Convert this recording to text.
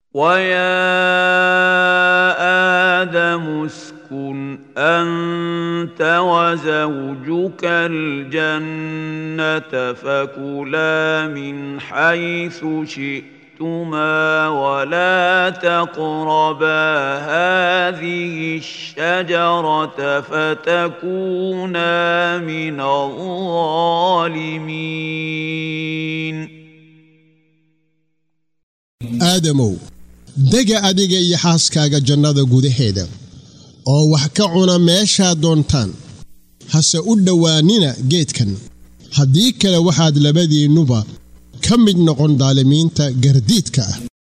ويا آدم اسكن أنت وزوجك الجنة فكلا من حيث شئتما ولا تقربا هذه الشجرة فتكونا من الظالمين aadamow dega adiga iyo xaaskaaga jannada gudaheeda oo wax ka cuna meeshaad doontaan hase u dhowaanina geedkan haddii kale waxaad labadiinnuba ka mid noqon daalimiinta gardiidka ah